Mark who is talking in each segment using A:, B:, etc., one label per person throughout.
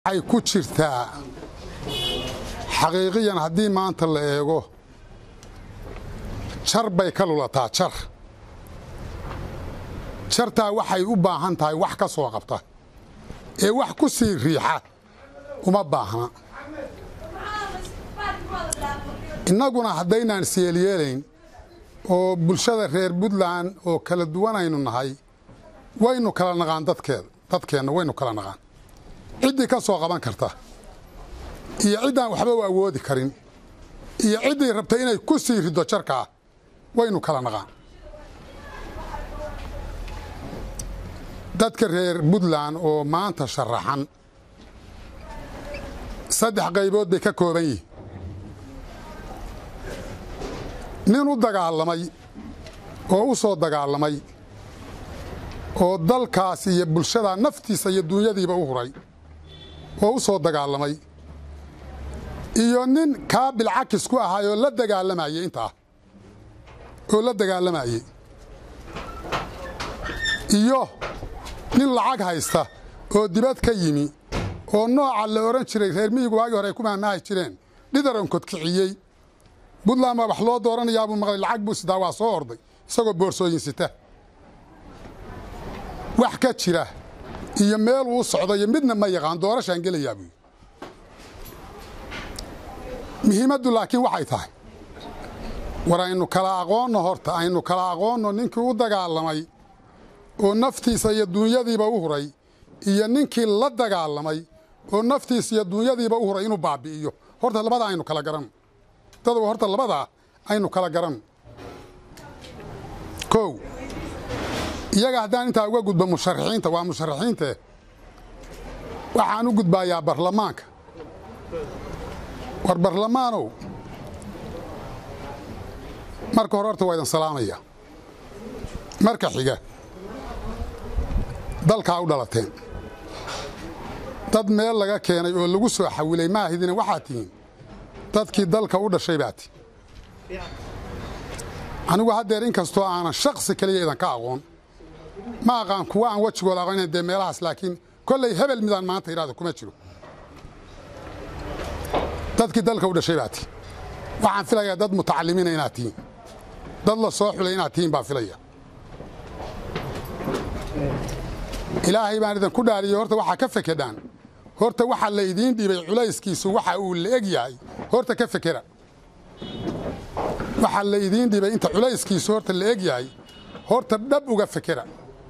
A: waxay ku jirtaa xaqiiqiyan haddii maanta la eego jar bay ka lulataa jar jartaa waxay u baahan tahay wax ka soo qabta ee wax ku sii riixa uma baahna innaguna haddaynaan isyeelyeelayn oo bulshada reer puntland oo kala duwanaynu nahay waynu kala naqaan dadkeeda dadkeenna waynu kala naqaan ciddii ka soo qaban karta iyo ciddaan waxba u awoodi karin iyo ciddii rabta inay ku sii riddo jarkaa waynu kala naqaan dadka reer puntland oo maanta sharaxan saddex qaybood bay ka kooban yihiin nin u dagaalamay oo u soo dagaalamay oo dalkaas iyo bulshada naftiisa iyo duunyadiiba u huray oo u soo dagaalamay iyo nin kaabil cakis ku ahaayoo la dagaalamayey intaa oo la dagaalamayey iyo nin lacag haysta oo dibad ka yimi oo nooca la odhan jiray reer miyigu waagii hore ay ku maamaahi jireen dhidaran kodkiciyey puntland baa wax loo dooranayaabuu maqlay lacag buu sitaa waa soo orday isagoo boorsooyin sita wax ka jira iyo meel uu socdo iyo midna ma yaqaan doorashaan gelayaa buu muhiimaddu laakiin waxay tahay war aynu kala aqoonno horta aynu kala aqoonno ninkii u dagaalamay oo naftiisa iyo duunyadiiba u huray iyo ninkii la dagaalamay oo naftiisa iyo duunyadiiba u huray inuu baabi'iyo horta labadaa aynu kala garanno dadow horta labadaa aynu kala garanno kow iyaga haddaan intaa uga gudbo musharaxiinta waa musharaxiintee waxaan u gudbaayaa barlamaanka war barlamaanow marka hore horta waa idin salaamaya marka xiga dalkaa u dhalateen dad meel laga keenay oo lagu soo xawilay maahidina waxaad tihiin dadkii dalka u dhashay baa ti anigu haddeer in kastoo aanan shaksi keliya idanka aqoon ma aqaan kuwa aan wejigooda aqoonayn dee meelahaas laakiin kollay hebel midaan maanta idhahdo kuma jiro dadkii dalka u dhashay baa ti waxaan filayaa dad mutacalimiina inaad tihiin dad la soo xulay inaad tihiin baan filaya ilaahay baan idinku dhaariyey horta waxaa ka fekedhaan horta waxa la idiin dhibay culayskiisu waxa uu la eg yahay horta ka fekera waxa la idiin dhibay inta culayskiisu horta la eg yahay horta dhab uga fekera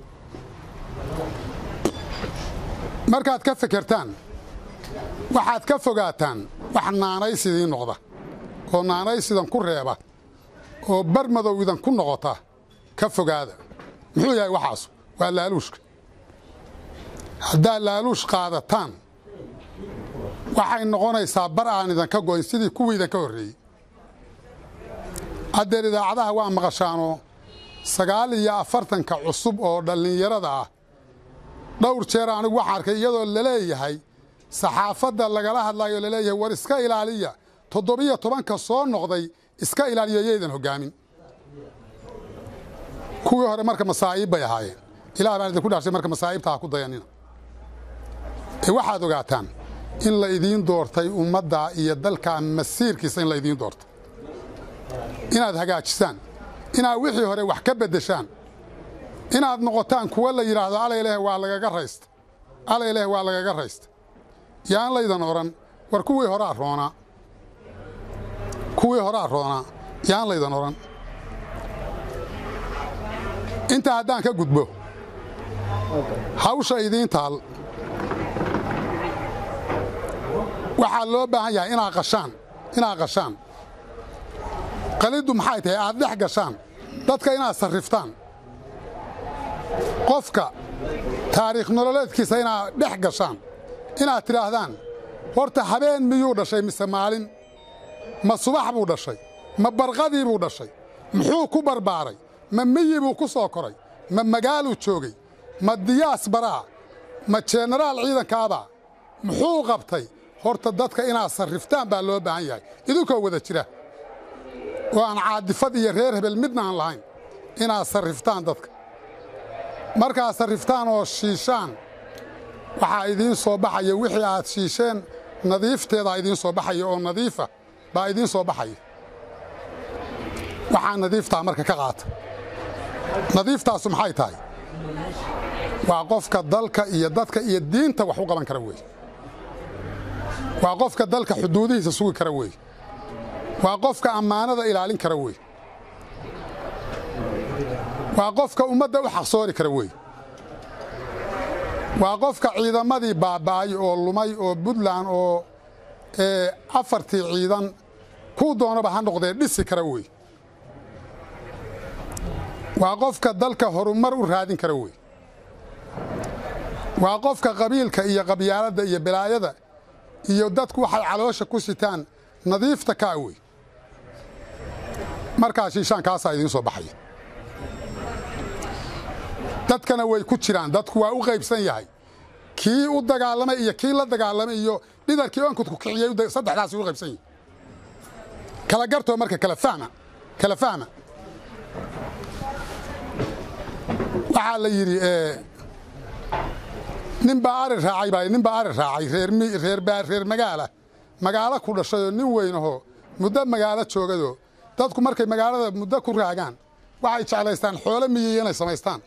A: markaad ka fekertaan waxaad ka fogaataan wax naanays idiin noqda oo naanays idan ku reeba oo bar madow idan ku noqota ka fogaada muxuu yahay waxaas waa laaluushka haddaad laaluush qaadataan waxay noqonaysaa bar aan idanka goyn sidii kuwii idanka horreeyey haddeer idaacadaha waa maqashaanoo sagaal iyo afartanka cusub oo dhallinyarada ah dhowr jeer anigu waxaan arkay iyadoo laleeyahay saxaafadda lagala hadlayo laleeyahay war iska ilaaliya toddobiyo tobanka soo noqday iska ilaaliya yaydan hoggaamin kuwii hore marka masaa'iib bay ahaayeen ilaah baan idinku dhaarshay marka masaa'ibta ha ku dayanina ee waxaad ogaataan in la idiin doortay ummadda iyo dalka masiirkiisa in la idiin doortay inaad hagaajisaan inaad wixii hore wax ka beddeshaan inaad noqotaan kuwa la yidhaahdo alayleh waa lagaga raysta alayleh waa lagaga raysta yaan laydan odhan war kuwii horaa roonaa kuwii horaa roonaa yaan laydan odhan intaa haddaan ka gudbo hawsha idiin taal waxaa loo baahan yahay inaad qashaan inaad qashaan qaliddu maxay tahay aad dhex gashaan dadka inaad sarriftaan qofka taariikh nololeedkiisa inaad dhex gashaan inaad tidhaahdaan horta habeen miyuu dhashay mise maalin ma subax buu dhashay ma barqadii buu dhashay muxuu ku barbaaray ma miyi buu ku soo koray ma magaaluu joogay ma diyaas baraa ma jenaraal ciidankaabaa muxuu qabtay horta dadka inaad sarriftaan baa loo baahan yahay idinkoo wada jira oo aan caadifad iyo reer hebel midna aan lahayn inaad sarriftaan dadka markaad sarriftaan oo shiishaan waxaa idiin soo baxaya wixii aad shiisheen nadiifteedaa idiin soo baxaya oo nadiifa baa idiin soo baxaya waxaa nadiiftaa marka ka qaata nadiiftaasu maxay tahay waa qofka dalka iyo dadka iyo diinta wax u qaban kara weeye waa qofka dalka xuduudihiisa sugi kara weeye waa qofka ammaanada ilaalin kara weeye waa qofka ummadda u xaqsoori kara weeye waa qofka ciidamadii baaba'ay oo lumay oo puntland oo afartii ciidan kuu doonaba ha noqdee dhisi kara weeye waa qofka dalka horumar u raadin kara weeye waa qofka qabiilka iyo qabyaaladda iyo balaayada iyo dadku waxay caloosha ku sitaan nadiifta kaa wey markaa shiishaan kaasaa idiin soo baxaya dadkana way ku jiraan dadku waa u qaybsan yahay kii u dagaalamay iyo kii la dagaalamay iyo dhidarkii onkudku kiciyey saddexdaasi u qaybsan yahay kala gartoo marka kala fahma kala fahma waxaa la yidhi nin baa ari raacay baa nin baa ari raacay reer reer magaala magaalo ku dhashayoo nin weynahoo muddo magaalo joogadoo dadku markay magaalada muddo ku raagaan waxay jeclaystaan xoolo miyiya inay samaystaan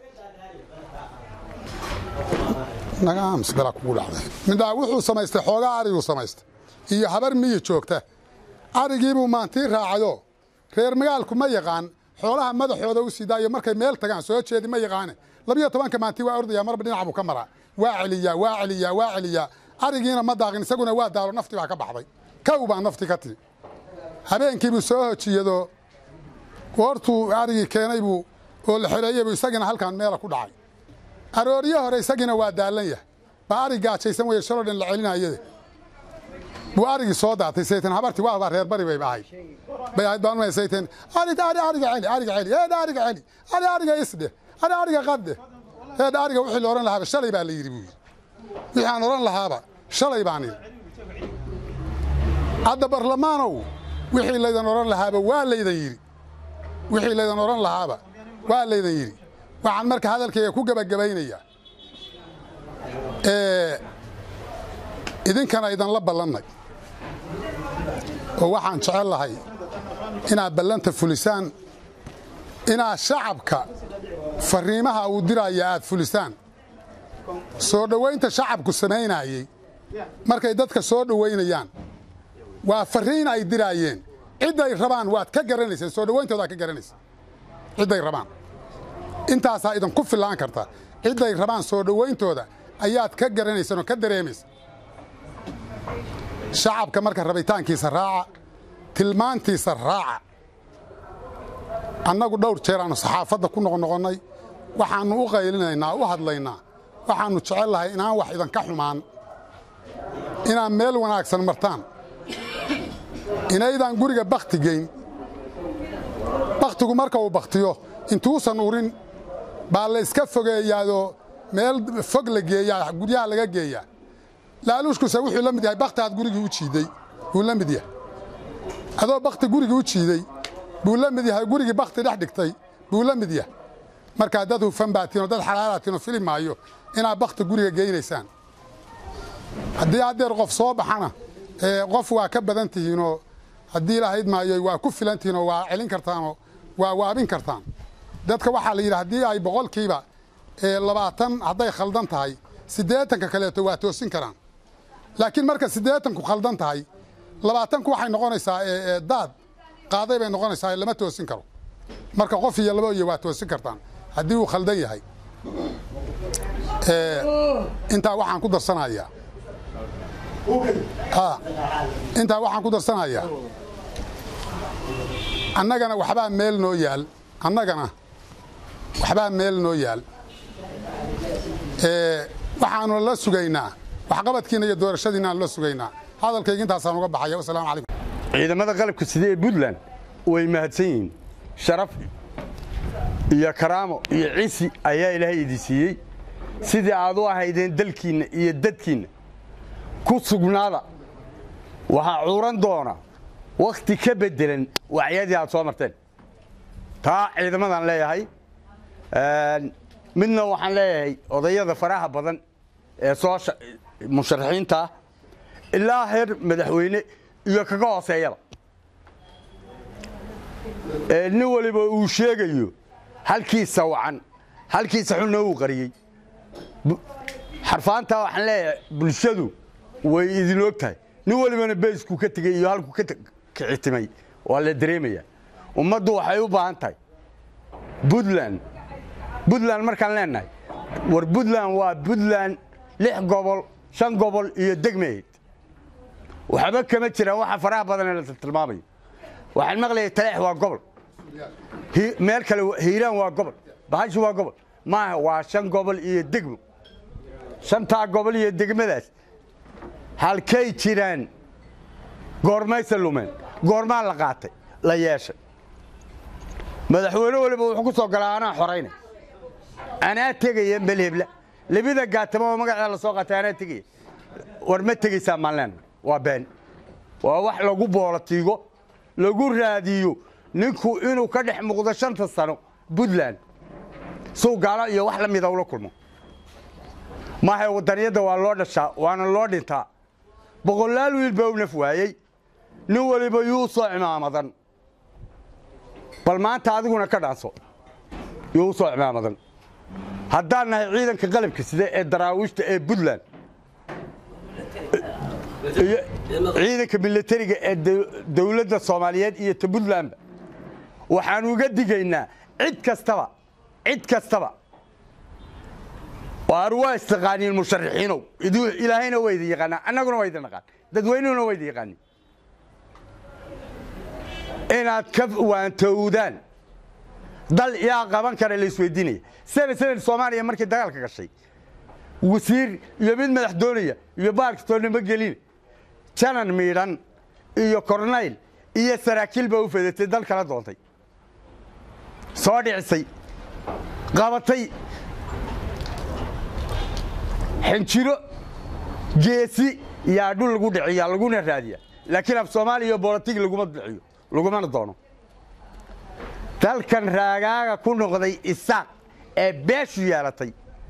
A: nagaamsbela kugu dhacday midhaa wuxuu samaystay xoogaa ariguu samaystay iyo habar miyi joogta arigiibuu maantii raacayoo reer magaalku ma yaqaan xoolaha madaxooda u sii daayo markay meel tagaan soo jeedi ma yaqaane labiyo tobanka maantii waa ordaya marba dhinac buu ka maraa waa celiyaa waa celiyaa waa celiyaa arigiina ma daaqin isaguna waa daalo nafti baa ka baxday kow baa nafti ka tii habeenkiibuu soo hojiyadoo goortuu arigii keenay buu oo la xereeyey buu isagina halkaan meela ku dhacay arooryo hore isagiina waa daallan yahay baa arig gaajaysan weye shaloo dhan la celinayade buu arigii soo daatay saytan habartii waa reer bari bay ahayd bay ahayd baan saytan ari ari ariga celi ariga celi eed ariga celi ari ariga isdhe ari ariga qadde eed ariga wixii la odhan lahaaba shalay baa la yidhi buu yidhi wixii aan odhan lahaaba shalay baan yidhi hadda barlamaanow wixii laydan odhan lahaaba waa laydan yidhi wixii laydan odhan lahaaba waa laydan yidhi waxaan marka hadalkayga ku gebagabaynayaa idinkana idanla ballannay oo waxaan jecel lahay inaad ballanta fulisaan inaad shacabka farriimaha uu diraya aad fulisaan soo dhowaynta shacabku samaynayey markay dadka soo dhowaynayaan waa farriin ay diraayeen cidday rabaan waad ka garanayseen soo dhowayntoodaad ka garanaysa cidday rabaan intaasaa idinku fillaan karta cidday rabaan soo dhowayntooda ayaad ka garanaysaan oo ka dareemaysa shacabka marka rabitaankiisa raaca tilmaantiisa raaca annagu dhowr jeer aannu saxaafadda ku noqnoqonnay waxaannu u qaylinaynaa u hadlaynaa waxaannu jecel lahay inaan wax idanka xumaan inaad meel wanaagsan martaan inaydaan guriga bakhti geyn bakhtigu marka uu bakhtiyo intuusan urin baa la yska fogeeyaadoo meel fog la geeyaa guryaha laga geeyaa laaluushkuse wuxuu la mid yahay bakhti aad gurigii u jiiday buu la mid yahay adoo bakhti gurigii u jiiday buu la mid yahay gurigii bakhti dhex dhigtay buu la mid yahay markaa dad hufan baatiinoo dad xalaalaatiinoo fili maayo inaad bakhti guriga geynaysaan haddii haddeer qof soo baxana qof waa ka badan tihiinoo haddii lahayd maayo waa ku filan tihiinoo waa celin kartaanoo waa waabin kartaan dadka waxaa la yidhi haddii ay boqolkiiba labaatan hadday khaldan tahay siddeetanka kaleeto waa toosin karaan laakiin marka siddeetanku khaldan tahay labaatanku waxay noqonaysaa daad qaaday bay noqonaysaa lama toosin karo marka qof iyo labo iyo waa toosin kartaan haddii uu khaldan yahay intaa waxaan ku darsanayaa intaa waxaan ku darsanayaa annagana waxbaa meel noo yaal annagana waxbaa meel noo yaal waxaanu la sugaynaa waxqabadkiina iyo doorashadiinaan la sugaynaa hadalkayga intaasaan uga baxaya wasalaamu calaykum
B: ciidamada qalabka sida ee puntland way mahadsan yihiin sharaf iyo karaamo iyo cisi ayaa ilaahay idin siiyey sidii aad u ahaydeen dalkiinna iyo dadkiinna ku sugnaada waxaa cuuran doona wakhti ka beddelan wacyadii aad soo marteen taa ciidamadaan leeyahay midna waxaan leeyahay odayada faraha badan ee soo musharaxiinta ah ilaa heer madaxweyne iyo kaga hooseeyaba ee nin waliba uu sheegayo halkiisa wacan halkiisa xunna uu qariyey xarfaantaa waxaan leeyahay bulshadu way idin og tahay nin walibana beysku ka tegey iyo halku ka kicitimay waa la dareemayaa ummaddu waxay u baahan tahay buntland buntland markaan leenahay war buntland waa buntland lix gobol shan gobol iyo degmeed waxba kama jiraan waxa faraha badan ee la tilmaamayo waxaan maqlayay taleex waa gobol meel kale hiiraan waa gobol bahashi waa gobol maaha waa shan gobol iyo degmo shantaa gobol iyo degmadaas halkay jiraan goormayse lumeen goormaa la qaatay la yeeshay madaxweyne waliba wuxuu ku soo galaa anaa xoraynay anaa tegaya melhebla labida gaatamo oo magaceeda la soo qaatay anaa tegaya war ma tegaysaa maalleena waa been waa wax lagu boolatiigo lagu raadiyo ninku inuu ka dhex muuqdo shanta sano puntland suu gaalo iyo wax la mida ula kulmo maahay wadaniyadda waa loo dhashaa waana loo dhintaa boqolaal wiil baa u naf waayey nin waliba yuu soo cimaamadan bal maanta adiguna ka dhaanso yuu u soo cimaamadan haddaan nahay ciidanka qalabka sida ee daraawiishta ee puntland iyo ciidanka milatariga ee dowladda soomaaliyeed iyo ta puntlandba waxaan uga digaynaa cid kastaba cid kastaba waar waa istaqaaniin musharaxiinow ilaahayna waa idin yaqaanaa annaguna waa idin naqaan dadweynuhuna waa idin yaqaanin inaad ka waantowdaan dal yaa qaban kara la isweydiinaya seben seben soomaaliya markii dagaalka gashay wasiir iyo mid madax doonaya iyo baarkatoonnimo gelin janan miidhan iyo kornayl iyo saraakiil baa u fedatay dal kala doontay soo dhicisay qabatay xinjiro geesi yaa dhul lagu dhiciya laguna raadiya laakiin af soomaaliya iyo bolotig laguma dhiciyo lagumana doono dalkan raagaaga ku noqday isaaq ee beeshu yeelatay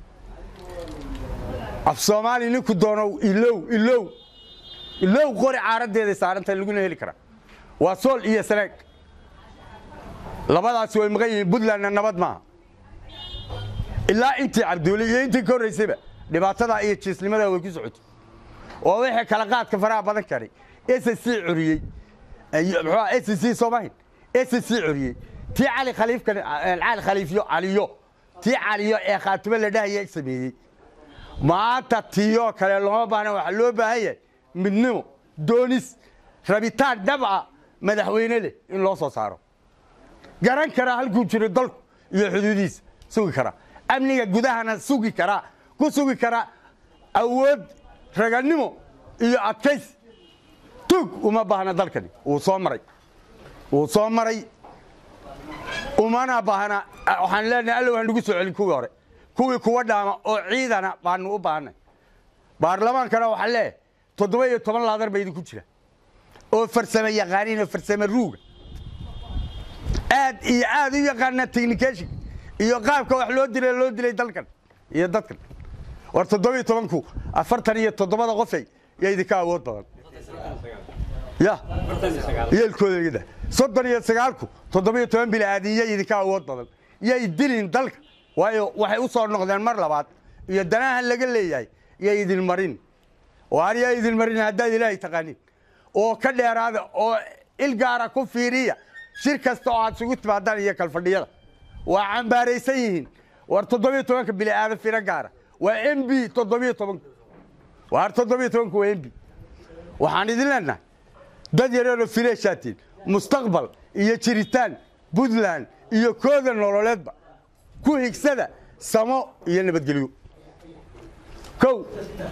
B: af soomaaliya ninku doonow ilow ilow ilow qori caaraddeeday saarantahay laguna heli karaa waa sool iyo sanaag labadaasi way maqan yihiin puntlandna nabad maaha ilaa intii cabduuli iyo intii ka horraysayba dhibaatadaa iyo jiisnimadaa way ku socotay oo wixii kala qaadka faraha badan karay s c curiyey muxuu s c soomahin s c curiyey tii cali khaliifkan cali khaliifyo caliyo tii caliyo ee khaatimo la dhahaya sameeyey maanta tiyoo kale looma baahna waxaa loo baahan yahay midnimo doonis rabitaan dhabca madaxweyne leh in loo soo saaro garan karaa halkuu jiro dalku iyo xuduudihiisa sugi karaa amniga gudahana sugi karaa ku sugi karaa awood raganimo iyo adkays tug uma baahna dalkani wuu soo maray wuu soo maray umana baahna waxaan leenahay allow hanugu soo celin kuwii hore kuwii kuwa dhaama oo ciidana baanu u baahnay baarlamaankana waxaan leeyahay toddoba iyo toban laadar ba idinku jira oo farsame yaqaaniin oo farsame ruuga aad iyo aad u yaqaana technication iyo qaabka wax loo dilay loo dilay dalkan iyo dadkan war toddoba iyo tobanku afartan iyo toddobada qofay yaa idinka awood badan ya yeelkooda igada soddon iyo sagaalku toddoba iyo toban bilaaadinya idinka awood badan yay dilin dalka waayo waxay u soo noqdeen mar labaad iyo danaha laga leeyahay yay idin marin waar yaa idin marin haddaad ilaahay taqaanin oo ka dheeraada oo il gaara ku fiiriya shir kasta oo aad isugu timaadaan iyo kalfadhiyada waa cambaaraysan yihiin war toddobiyo tobanka bili'aada firo gaara waa m b toddobiyo tobanku waar toddobiyo tobanku waa m b waxaan idin leenahay dad yareeroo fireeshaatiin mustaqbal iyo jiritaan puntland iyo kooda nololeedba ku higsada samo iyo nabadgelyo kow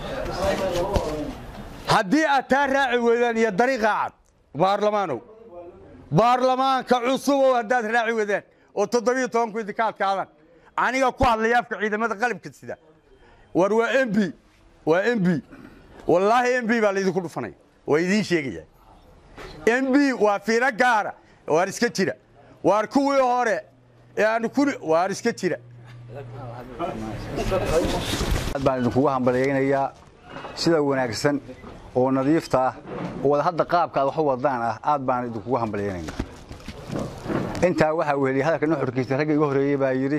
B: haddii aad taa raaci weydaan iyo dariiqaa cad baarlamaanow baarlamaanka cusubow haddaad raaci weydaan oo toddobiyo tobanku idinka adkaadaan aniga ku hadlaya afka ciidamada qalabka sida war waa m b waa m b wallaahi m b baa laydinku dhufanaya waa idiin sheegaya m b waa fiiro gaara waar iska jira waar kuwii hore ee aan ku waar iska jira
C: aad baan idinkugu hambalyaynayaa sida wanaagsan oo nadiifta ah oo wada hadda qaabka aad wax u wadaan ah aad baan idinkugu hambalyaynaynaa intaa waxaa weheliyay hadalka nuxurkiisa ragga iga horreeyey baa yidhi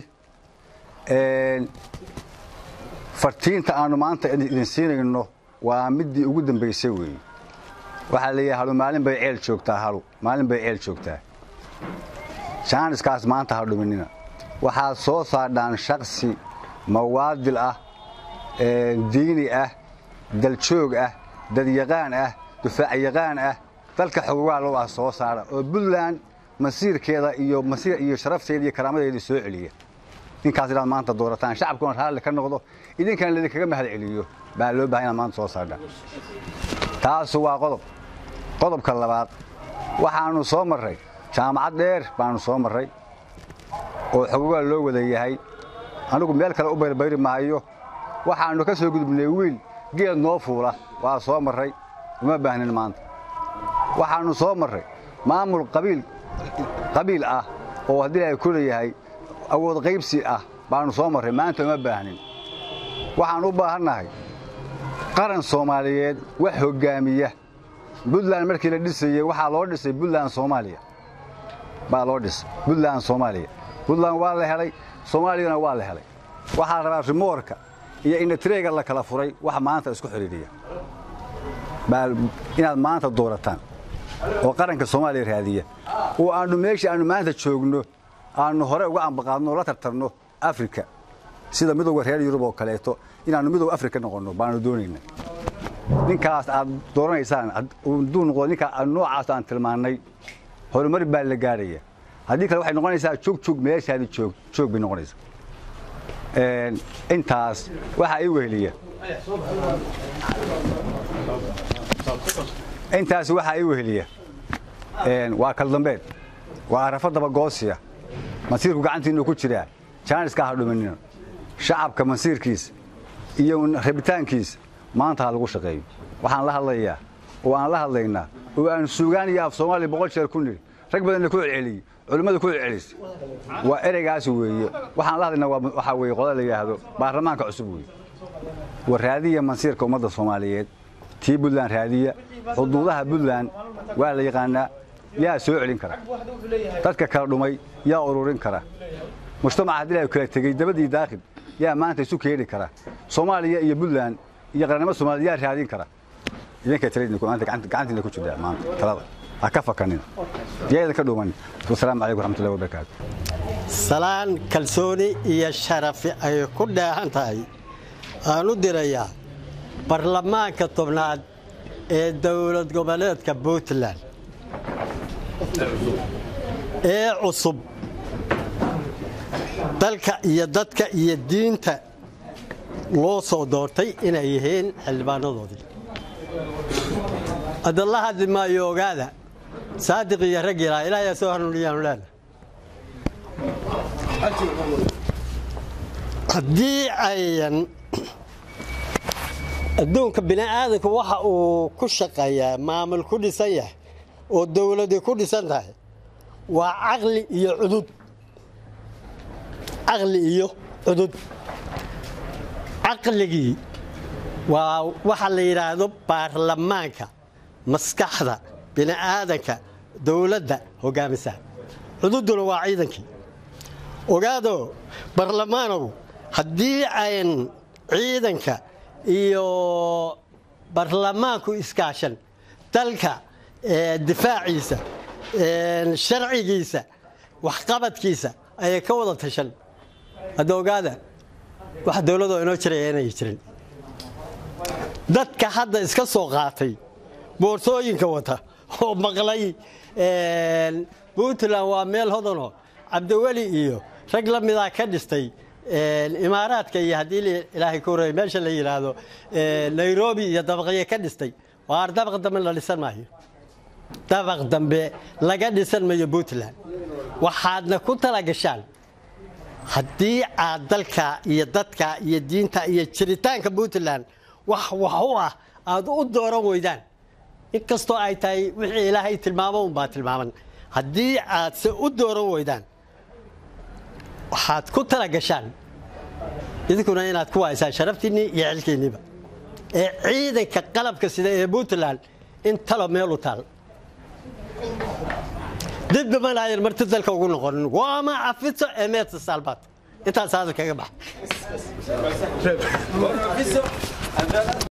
C: fartiinta aannu maanta idin siinayno waa middii ugu dambaysay weeye waxaa leeyahay halu maalin bay ceel joogtaa halu maalin bay ceel joogtaa jaaniskaas maanta ha dhuminina waxaad soo saadhaan shaksi mawaadil ah diini ah daljoog ah dadyaqaan ah dufaacyaqaan ah dalka xogogaalow ah soo saara oo buntland masiirkeeda iyo masiir iyo sharafteeda iyo karaamadeeda soo celiya ninkaas inaad maanta doorataan shacabkuna raalli ka noqdo idinkana laydinkaga mahad celiyo baa loo bahay inaad maanta soo saardhaan taasu waa qodob qodobka labaad waxaannu soo marray jaamacad dheer baannu soo marray oo xogogaa loo wada yahay anigu meel kale u bayrbayri maayo waxaannu ka soo gudubnay wiil geed noo fuula waa soo marray uma baahnin maanta waxaannu soo marray maamul qabiil qabiil ah oo haddii ay ku leeyahay awood qaybsi ah baannu soo marray maanta uma baahnin waxaan u baahannahay qaran soomaaliyeed wax hoggaamiya buntland markii la dhisayey waxaa loo dhisay buntland soomaaliya baa loo dhisay buntland soomaaliya buntland waa la helay soomaaliyana waa la helay waxaa la rabaa rimoorka iyo inatrega la kala furay wax maanta isku xidhiidhiya inaad maanta doorataan oo qaranka soomaaliya raadiya oo aannu meeshii aannu maanta joogno aannu hore uga ambaqaadno oo la tartarno afrika sida midowga reer yurub oo kaleeto inaannu midowga afrika noqonno baannu doonayna ninkaas aad dooranaysaan hadduu noqdo ninkaa noocaas aan tilmaannay horumar baa la gaadhaya haddii kale waxay noqonaysaa joog meeshaadi joog joog bay noqonaysaa intaas waxaa ii weheliya intaas waxaa ii weheliya waa kaldambeed waa arafo dabagoosiya masiirku gacantiinnu ku jiraa jaaniska ha dhuminina shacabka masiirkiisa iyo rabitaankiisa maanta ha lagu shaqeeyo waxaan la hadlayaa oo aan la hadlaynaa oo aan suugaan iyo af soomaaliya boqol jeer ku nidhi rag badanna ku celceliyey culimmada ku celcelisay waa ereygaas weeye waxaan la hadlaynaa waxaa weeye qodob la yidhaahdo baarlamaanka cusub weeye waa raadiya masiirka ummadda soomaaliyeed tii buntland raadiya xuduudaha buntland waa la yaqaanaa yaa soo celin kara dadka kala dhumay yaa ururin kara mujtamaca haddii la kala tegey dabadii daakhil yaa maanta isu keeni kara soomaaliya iyo buntland iyo qarannimo soomaaliyed yaa raadin kara idinkay taladiinmaanta gacantiina ku jirtaa maanta talada ha ka fakanin yaa idinka dhuuman wasalaamu calaykum waraxmatullahi wabarakaatu
D: salaan kalsooni iyo sharafi ay ku dheehan tahay aan u dirayaa barlamaanka tobnaad ee dowlad goboleedka puntland ee cusub dalka iyo dadka iyo diinta loo soo doortay inay yihiin xildhibaanadoodii hadda la hadli maayo ogaada saadiq iyo raggiilaa ilaahayaa soo hanuuniyaanu leena haddii ayan adduunka bini'aadanku waxa uu ku shaqeeyaa maamul ku dhisan yahay oo dowladi ku dhisan tahay waa caqli iyo cudud caqli iyo cudud caqligii waa waxa la yidhaahdo baarlamaanka maskaxda bini'aadanka dowladda hogaamisa cududuna waa ciidankii ogaado barlamaanow haddii ayn ciidanka iyo barlamaanku iskaashan dalka difaaciisa sharcigiisa waxqabadkiisa ayay ka wada tashan hadda ogaada wax dowladoo inoo jiraya inay jirin dadka hadda iska soo qaatay boorsooyinka wata oo maqlay puntland waa meel hodanoo cabdiweli iyo rag la midaa ka dhistay imaaraadka iyo haddii ilaahay ka horreey meesha la yidhaahdo nairobi iyo dabaqyo ka dhistay waar dabaq dambe la dhisan maayo dabaq dambe laga dhisan mayo puntland waxaadna ku tala gashaan haddii aad dalka iyo dadka iyo diinta iyo jiritaanka puntland wax wax u ah aad u dooran weydaan inkastoo ay tahay wixii ilaahay tilmaamo unbaa tilmaaman haddii aad se u dooran weydaan waxaad ku tala gashaan idinkuna inaad ku waaysaa sharaftiinnii iyo xilkiinniiba ee ciidanka qalabka sida ee puntland in talo meel u taal dibba manaayan marti dalka ugu noqonin waama cafito ee meedsa saalbaad intaas hadal kaga baxa